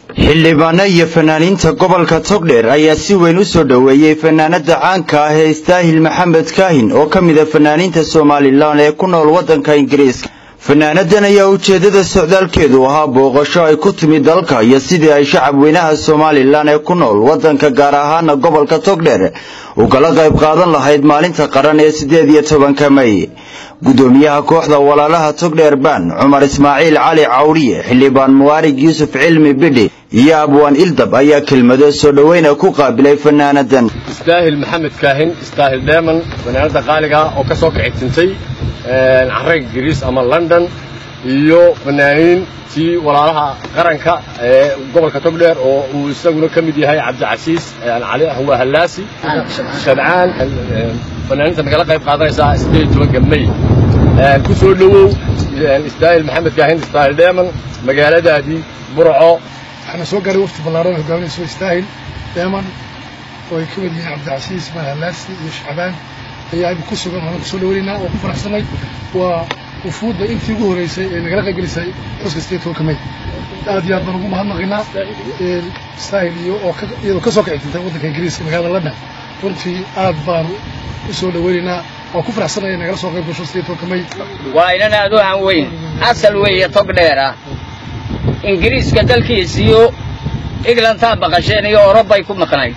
xildhibaano iyo fanaaniinta gobolka togdheer ayaa si weyn u soo dhoweeyey fanaanada caanka ah ee istaahil maxamed kaahin oo ka mid a fanaaniinta somalilan ee ku nool waddanka ingiriiska fanaanadan ayaa ujeeddada socdaalkeedu ahaa booqasho ay ku timi dalka iyo sidii ay shacab weynaha somalilan ee ku nool waddanka gaar ahaana gobolka togdheer ugala qayb qaadan lahayd maalinta qaran ee siddeed iyo tobanka may gudoomiyaha kooxda walaalaha togdheer baan cumar ismaaciil cali cawdhiye xildhibaan muwaarig yuusuf cilmi bidhi iyo abwaan ildab ayaa kelmado soo dhoweyna ku qaabilay fanaanadan istaahil maxamed kaahin istaahil dheeman fanaanada qaaliga oo ka soo kici tintay carrega ingiriis ama london iyo fanaaniintii walaalaha qaranka ee gobolka togdheer oo uu isaguna ka mid yahay cabdicasiis cali waa hallaasi shabcaan fanaaniinta nagala qayb qaadanaysaa siddeed iyo tobanka may ku soo dhowow istaahil maxamed kaahin istaahil dheeman magaaladaadii burco waxaana soo gaaray wafti ballaaran hogaaminayso istaahil dheeman oo ay ka mid yihiin cabdicasiis mahallaasi iyo shacbaan ayaa ku sugan waana kusoo dhaweynaynaa oo ku faraxsanay waa wufuudda intii ugu horreysay ee nagala qaybgelisay xuska sideed tobanka may aad iyo aad baan ugu mahadnaqaynaa istaahil iyo oo iyadoo ka soo kici tintay waddanka ingiriiska magaalada london runtii aad baanu u soo dhaweynaynaa waa ku faraxsanay ee nagala soo qayb gasho sideed tobanka may waa inan aad u han weyn asal weeye tog dheer ah ingiriiska dalkiisiyo englantaa baqasheen iyo orobay ku maqnayd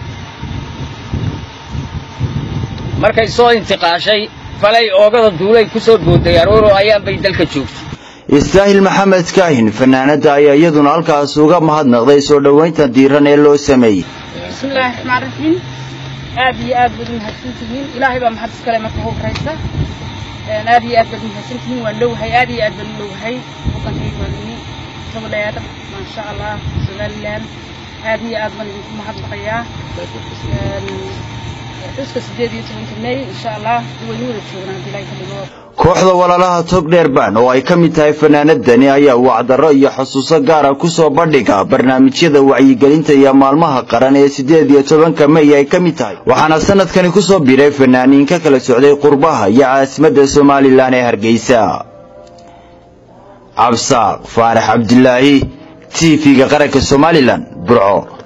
markay soo intiqaashay falay oogada duulay ku soo booday arooro ayaanbay dalka joogtay istaahil maxamed kaahin fanaanada ayaa iyaduna halkaas uga mahadnaqday soo dhowaynta diiran ee loo sameeyey bismillaahi raxmaan raxiim aad iyo aad baad umahadsan tihiin ilaahay baa mahad iskale marka ugu horaysa aad iyo aad baad umahadsan tihiin waan dhowahay aad iyo aad baan u dhowahay waddankayga waa nimi togdheer maasha allah somalilan aad iyo aad baan idinku mahadnaqayaa xuska sideed iyo tobanka may insha allah waynu wada joognaa haddii ilaahay ka dhigo kooxda walaalaha togdheer baan oo ay ka mid tahay fanaanadani ayaa wacdarro iyo xusuuso gaara ku soo bandhiga barnaamijyada wacyigelinta iyo maalmaha qaran ee siddeed iyo tobanka may ay ka mid tahay waxaana sanadkani ku soo biray fanaaniin ka kala socday qurbaha iyo caasimadda somalilan ee hargeysa cabsaaq faarax cabdilaahi t v-ga qaranka somalilan burco